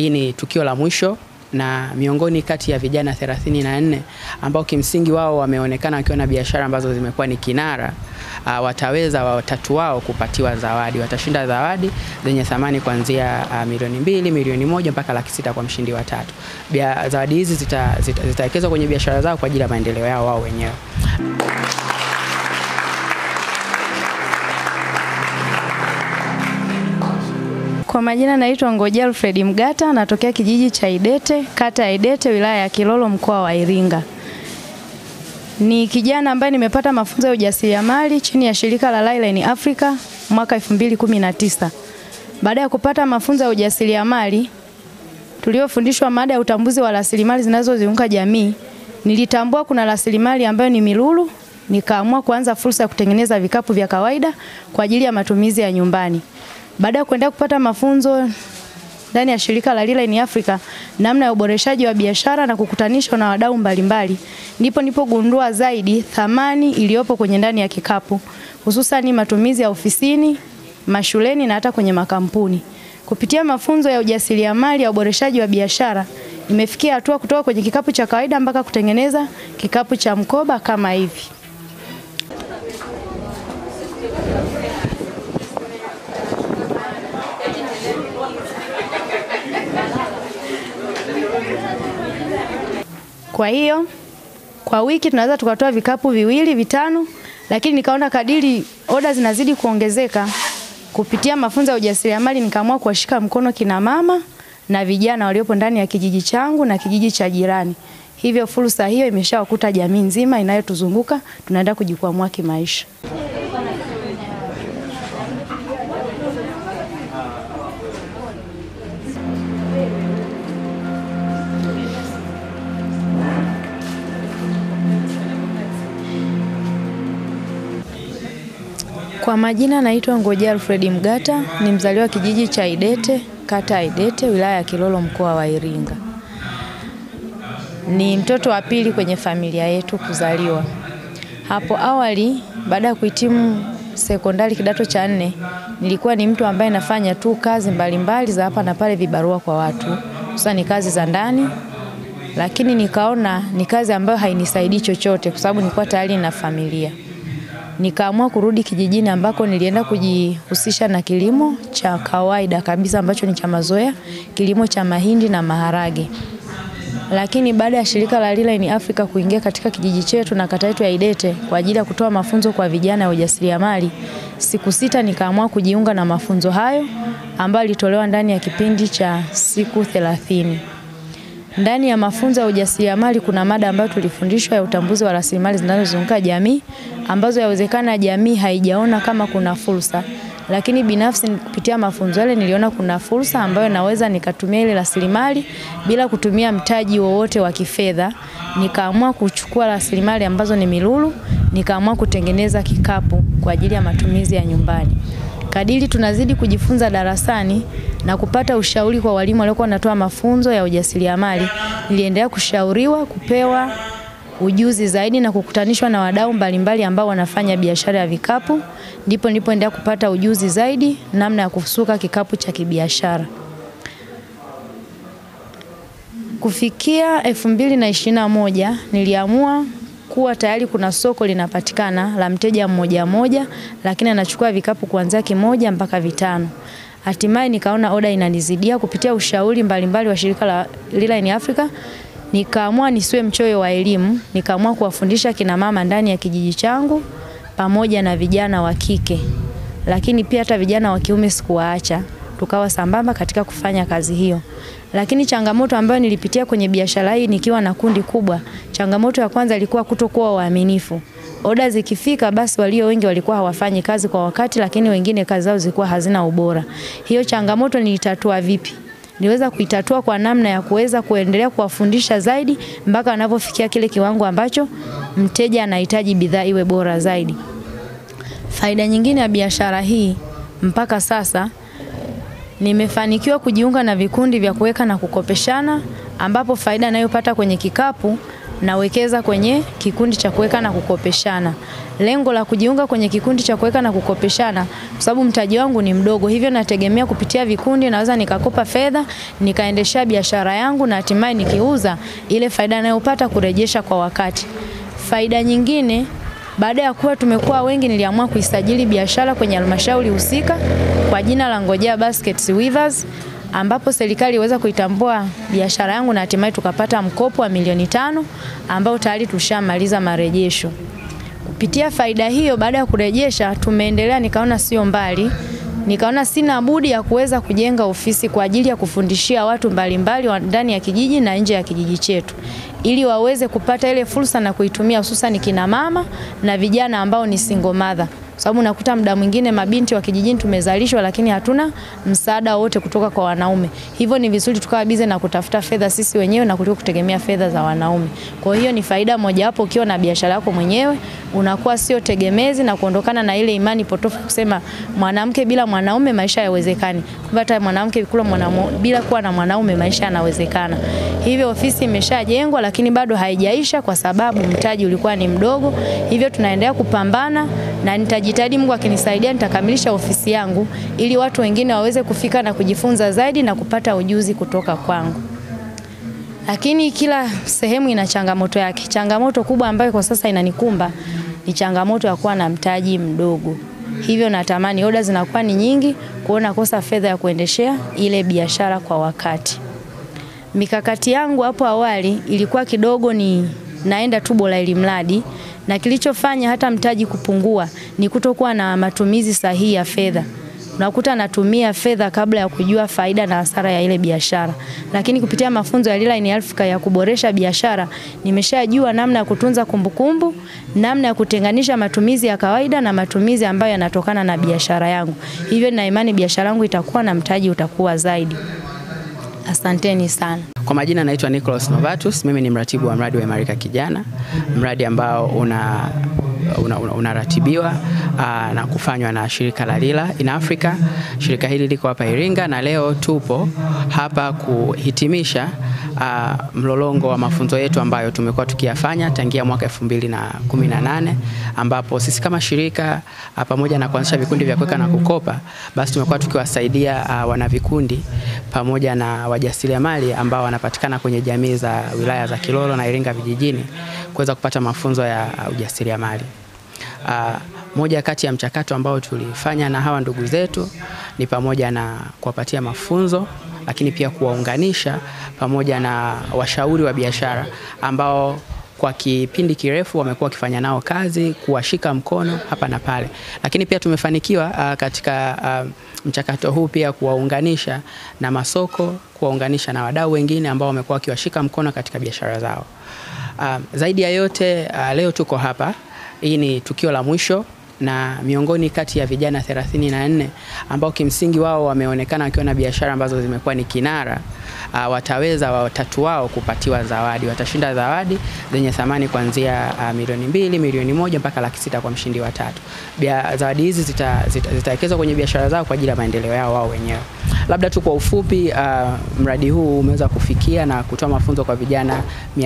hii ni tukio la mwisho na miongoni kati ya vijana 34 ambao kimsingi wao wameonekana wakiwa na biashara ambazo zimekuwa ni kinara uh, wataweza watatu wao kupatiwa zawadi. Watashinda zawadi zenye thamani kuanzia uh, milioni mbili, milioni moja mpaka laki sita kwa mshindi wa tatu. Bia, zawadi hizi zitawekezwa zita, zita kwenye biashara zao kwa ajili ya maendeleo yao wao wenyewe. Kwa majina naitwa Ngoja Alfred Mgata, natokea kijiji cha Idete, kata ya Idete, wilaya ya Kilolo, mkoa wa Iringa. Ni kijana ambaye nimepata mafunzo ya ujasiriamali chini ya shirika la Liline Africa mwaka 2019. Baada ya kupata mafunzo ya ujasiriamali tuliofundishwa mada ya utambuzi wa rasilimali zinazozunguka jamii, nilitambua kuna rasilimali ambayo ni milulu, nikaamua kuanza fursa ya kutengeneza vikapu vya kawaida kwa ajili ya matumizi ya nyumbani. Baada ya kuendelea kupata mafunzo ndani ya shirika la Liline Africa namna ya uboreshaji wa biashara na kukutanishwa na wadau mbalimbali, ndipo nilipogundua zaidi thamani iliyopo kwenye ndani ya kikapu, hususan matumizi ya ofisini, mashuleni na hata kwenye makampuni. Kupitia mafunzo ya ujasiriamali ya uboreshaji wa biashara, nimefikia hatua kutoka kwenye kikapu cha kawaida mpaka kutengeneza kikapu cha mkoba kama hivi. Kwa hiyo kwa wiki tunaweza tukatoa vikapu viwili vitano, lakini nikaona kadiri oda zinazidi kuongezeka kupitia mafunzo ya ujasiriamali, nikaamua kuwashika mkono kina mama na vijana waliopo ndani ya kijiji changu na kijiji cha jirani. Hivyo fursa hiyo imeshawakuta jamii nzima inayotuzunguka, tunaenda kujikwamua kimaisha. Kwa majina naitwa Ngoja Alfred Mgata, ni mzaliwa kijiji cha Idete, kata ya Idete, wilaya ya Kilolo, mkoa wa Iringa. Ni mtoto wa pili kwenye familia yetu kuzaliwa. Hapo awali, baada ya kuhitimu sekondari kidato cha nne, nilikuwa ni mtu ambaye nafanya tu kazi mbalimbali za hapa na pale, vibarua kwa watu, hususan ni kazi za ndani, lakini nikaona ni kazi ambayo hainisaidii chochote, kwa sababu nilikuwa tayari na familia nikaamua kurudi kijijini ambako nilienda kujihusisha na kilimo cha kawaida kabisa ambacho ni cha mazoea, kilimo cha mahindi na maharage. Lakini baada ya shirika la Liline Africa kuingia katika kijiji chetu na kata yetu ya Idete kwa ajili ya kutoa mafunzo kwa vijana ya ujasiriamali, siku sita nikaamua kujiunga na mafunzo hayo ambayo yalitolewa ndani ya kipindi cha siku thelathini. Ndani ya mafunzo ya ujasiriamali kuna mada ambayo tulifundishwa ya utambuzi wa rasilimali zinazozunguka jamii ambazo yawezekana jamii haijaona kama kuna fursa, lakini binafsi kupitia mafunzo yale niliona kuna fursa ambayo naweza nikatumia ile rasilimali bila kutumia mtaji wowote wa kifedha. Nikaamua kuchukua rasilimali ambazo ni milulu, nikaamua kutengeneza kikapu kwa ajili ya matumizi ya nyumbani. Kadiri tunazidi kujifunza darasani na kupata ushauri kwa walimu waliokuwa wanatoa mafunzo ya ujasiriamali, niliendelea kushauriwa, kupewa ujuzi zaidi na kukutanishwa na wadau mbalimbali ambao wanafanya biashara ya vikapu, ndipo nilipoendelea kupata ujuzi zaidi namna ya kusuka kikapu cha kibiashara. Kufikia elfu mbili na ishirini na moja niliamua kuwa tayari kuna soko linapatikana la mteja mmoja mmoja, lakini anachukua vikapu kuanzia kimoja mpaka vitano. Hatimaye nikaona oda inanizidia kupitia ushauri mbalimbali wa shirika la Liline Africa. Nikaamua nisiwe mchoyo wa elimu, nikaamua kuwafundisha kina mama ndani ya kijiji changu pamoja na vijana wa kike, lakini pia hata vijana wa kiume sikuwaacha, tukawa sambamba katika kufanya kazi hiyo. Lakini changamoto ambayo nilipitia kwenye biashara hii nikiwa na kundi kubwa, changamoto ya kwanza ilikuwa kutokuwa waaminifu. Oda zikifika basi walio wengi walikuwa hawafanyi kazi kwa wakati, lakini wengine kazi zao zilikuwa hazina ubora. Hiyo changamoto nilitatua vipi? Niweza kuitatua kwa namna ya kuweza kuendelea kuwafundisha zaidi mpaka wanapofikia kile kiwango ambacho mteja anahitaji bidhaa iwe bora zaidi. Faida nyingine ya biashara hii mpaka sasa nimefanikiwa kujiunga na vikundi vya kuweka na kukopeshana, ambapo faida ninayopata kwenye kikapu nawekeza kwenye kikundi cha kuweka na kukopeshana. Lengo la kujiunga kwenye kikundi cha kuweka na kukopeshana, kwa sababu mtaji wangu ni mdogo, hivyo nategemea kupitia vikundi naweza nikakopa fedha nikaendeshea biashara yangu na hatimaye nikiuza ile faida ninayopata kurejesha kwa wakati. Faida nyingine baada ya kuwa tumekuwa wengi, niliamua kuisajili biashara kwenye halmashauri husika kwa jina la Ngojea Baskets Weavers, ambapo serikali iweza kuitambua biashara yangu na hatimaye tukapata mkopo wa milioni tano ambao tayari tushamaliza marejesho. Kupitia faida hiyo, baada ya kurejesha, tumeendelea, nikaona sio mbali, nikaona sina budi ya kuweza kujenga ofisi kwa ajili ya kufundishia watu mbalimbali wa ndani ya kijiji na nje ya kijiji chetu ili waweze kupata ile fursa na kuitumia hususan kina mama na vijana ambao ni single mother sababu unakuta muda mwingine mabinti wa kijijini tumezalishwa, lakini hatuna msaada wote kutoka kwa wanaume. Hivyo ni vizuri tukawa bize na kutafuta fedha sisi wenyewe na kuliko kutegemea fedha za wanaume. Kwa hiyo ni faida mojawapo, ukiwa na biashara yako mwenyewe unakuwa sio tegemezi na kuondokana na ile imani potofu kusema mwanamke bila mwanaume maisha hayawezekani. Kumbe hata mwanamke kula mwanamu, bila kuwa na mwanaume maisha yanawezekana. Hivyo ofisi imeshajengwa lakini bado haijaisha kwa sababu mtaji ulikuwa ni mdogo. Hivyo tunaendelea kupambana na nitajitahidi, Mungu akinisaidia, nitakamilisha ofisi yangu ili watu wengine waweze kufika na kujifunza zaidi na kupata ujuzi kutoka kwangu. Lakini kila sehemu ina changamoto yake. Changamoto kubwa ambayo kwa sasa inanikumba ni changamoto ya kuwa na mtaji mdogo. Hivyo natamani oda zinakuwa ni nyingi, kuona kosa fedha ya kuendeshea ile biashara kwa wakati. Mikakati yangu hapo awali ilikuwa kidogo ni naenda tu bora ili mradi, na kilichofanya hata mtaji kupungua ni kutokuwa na matumizi sahihi ya fedha. Unakuta natumia fedha kabla ya kujua faida na hasara ya ile biashara, lakini kupitia mafunzo ya Lila in Africa ya kuboresha biashara, nimeshajua namna ya kutunza kumbukumbu, namna ya kutenganisha matumizi ya kawaida na matumizi ambayo yanatokana na biashara yangu. Hivyo nina imani biashara yangu itakuwa na mtaji utakuwa zaidi. Asanteni sana. Kwa majina naitwa Nicholas Novatus, mimi ni mratibu wa mradi wa Imarika Kijana, mradi ambao una unaratibiwa una, una na kufanywa na shirika la Lila in Africa. Shirika hili liko hapa Iringa na leo tupo hapa kuhitimisha uh, mlolongo wa mafunzo yetu ambayo tumekuwa tukiyafanya tangia mwaka 2018 ambapo sisi kama shirika uh, pamoja na kuanzisha vikundi vya kuweka na kukopa, basi tumekuwa tukiwasaidia uh, wanavikundi pamoja na wajasiriamali ambao wanapatikana kwenye jamii za wilaya za Kilolo na Iringa vijijini kuweza kupata mafunzo ya uh, ujasiriamali. Uh, moja kati ya mchakato ambao tulifanya na hawa ndugu zetu ni pamoja na kuwapatia mafunzo lakini pia kuwaunganisha pamoja na washauri wa biashara ambao kwa kipindi kirefu wamekuwa wakifanya nao kazi, kuwashika mkono hapa na pale, lakini pia tumefanikiwa uh, katika uh, mchakato huu pia kuwaunganisha na masoko, kuwaunganisha na wadau wengine ambao wamekuwa wakiwashika mkono katika biashara zao. Uh, zaidi ya yote uh, leo tuko hapa, hii ni tukio la mwisho na miongoni kati ya vijana 34 ambao kimsingi wao wameonekana wakiwa na biashara ambazo zimekuwa ni kinara uh, wataweza watatu wao kupatiwa zawadi. Watashinda zawadi zenye thamani kuanzia uh, milioni mbili, milioni moja mpaka laki sita kwa mshindi wa tatu. Bia, zawadi hizi zitawekezwa zita, zita kwenye biashara zao kwa ajili ya maendeleo yao wao wenyewe. Labda tu kwa ufupi uh, mradi huu umeweza kufikia na kutoa mafunzo kwa vijana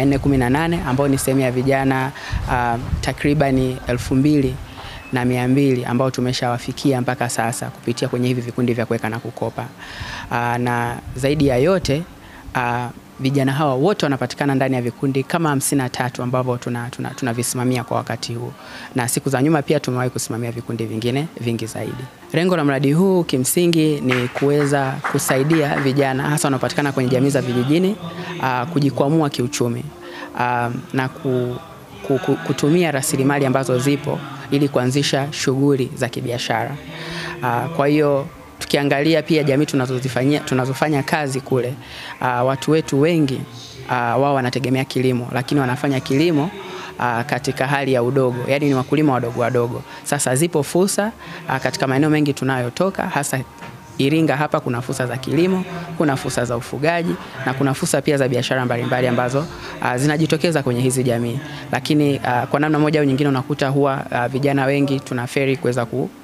418 ambao ni sehemu ya vijana uh, takribani elfu mbili na mia mbili ambao tumeshawafikia mpaka sasa kupitia kwenye hivi vikundi vya kuweka na kukopa. Aa, na zaidi ya yote aa, vijana hawa wote wanapatikana ndani ya vikundi kama hamsini na tatu ambavyo tunavisimamia tuna, tuna kwa wakati huu, na siku za nyuma pia tumewahi kusimamia vikundi vingine vingi zaidi. Lengo la mradi huu kimsingi ni kuweza kusaidia vijana hasa wanaopatikana kwenye jamii za vijijini aa, kujikwamua kiuchumi aa, na ku, ku, ku, kutumia rasilimali ambazo zipo ili kuanzisha shughuli za kibiashara. Uh, kwa hiyo tukiangalia pia jamii tunazozifanyia tunazofanya kazi kule, uh, watu wetu wengi uh, wao wanategemea kilimo, lakini wanafanya kilimo uh, katika hali ya udogo, yaani ni wakulima wadogo wadogo. Sasa zipo fursa uh, katika maeneo mengi tunayotoka hasa Iringa hapa kuna fursa za kilimo, kuna fursa za ufugaji na kuna fursa pia za biashara mbalimbali ambazo uh, zinajitokeza kwenye hizi jamii, lakini uh, kwa namna moja au nyingine unakuta huwa uh, vijana wengi tunaferi kuweza ku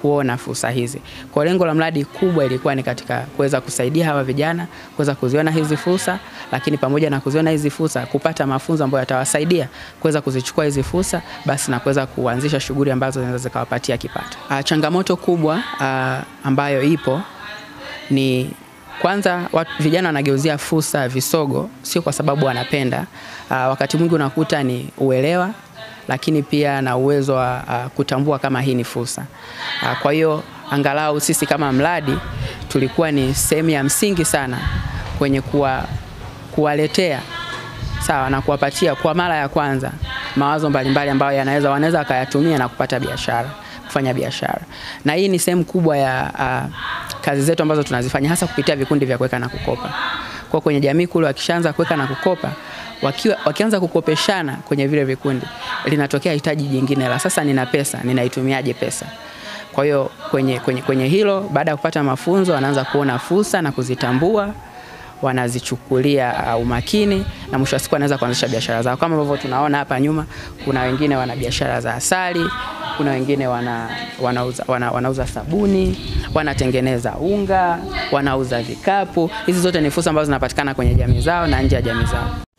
kuona fursa hizi. Kwa lengo la mradi kubwa ilikuwa ni katika kuweza kusaidia hawa vijana kuweza kuziona hizi fursa, lakini pamoja na kuziona hizi fursa kupata mafunzo ambayo yatawasaidia kuweza kuzichukua hizi fursa, basi na kuweza kuanzisha shughuli ambazo zinaweza zikawapatia kipato. Ah, changamoto kubwa ah, ambayo ipo ni kwanza watu, vijana wanageuzia fursa visogo, sio kwa sababu wanapenda. Uh, wakati mwingi unakuta ni uelewa, lakini pia na uwezo wa uh, kutambua kama hii ni fursa. Uh, kwa hiyo angalau sisi kama mradi tulikuwa ni sehemu ya msingi sana kwenye kuwa, kuwaletea sawa na kuwapatia kwa mara ya kwanza mawazo mbalimbali ambayo yanaweza wanaweza wakayatumia na kupata biashara kufanya biashara, na hii ni sehemu kubwa ya uh, kazi zetu ambazo tunazifanya hasa kupitia vikundi vya kuweka na kukopa. Kwa kwenye jamii kule wakishaanza kuweka na kukopa, wakiwa, wakianza kukopeshana kwenye vile vikundi, linatokea hitaji jingine la sasa, nina pesa, ninaitumiaje pesa? Kwa hiyo kwenye, kwenye, kwenye hilo, baada ya kupata mafunzo, wanaanza kuona fursa na kuzitambua wanazichukulia uh, umakini na mwisho wa siku wanaweza kuanzisha biashara zao. Kama ambavyo tunaona hapa nyuma, kuna wengine wana biashara za asali, kuna wengine wana, wanauza, wana, wanauza sabuni, wanatengeneza unga, wanauza vikapu. Hizi zote ni fursa ambazo zinapatikana kwenye jamii zao na nje ya jamii zao.